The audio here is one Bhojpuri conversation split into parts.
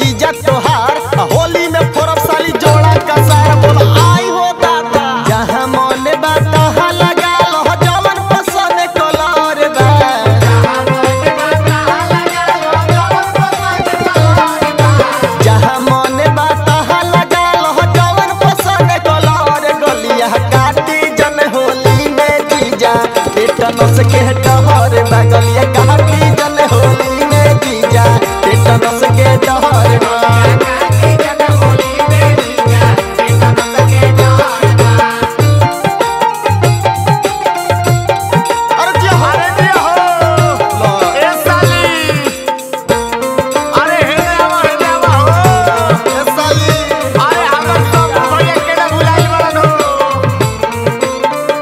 जीजा तोहार आ होली में फोरब साली जोड़ा कसार बोल आई हो दादा जहाँ मन बा तहाँ लगा लो जवन पसंद कलर बा जहाँ मन बा तहाँ लगा लो जवन पसंद कलर गलिया काटी जन होली में जीजा टेटनस के डहर बा गलिया काटी जन होली में जीजा टेटनस के डहर बा अरे जी अरे दिया हो ए साली अरे हेने आवा हेने आवा हो ए साली अरे हमर सब भैया केना बुलाई बड़न हो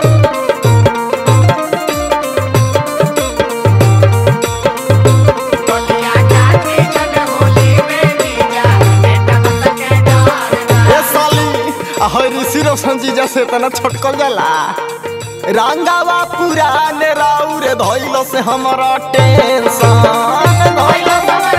ए साली ahoy ऋषि रोशन जी जैसे तना छोटकल जाला रंगावा पुराने राउर धइलो से हमरा टेंशन धइलो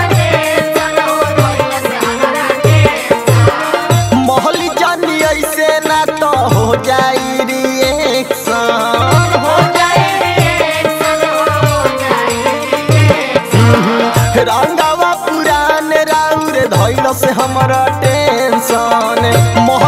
मोहली जानी ऐसे ना तो हो जाई रिएक्शन हो रंगावा पुराने राउर धइलो से हमरा टेंशन मोह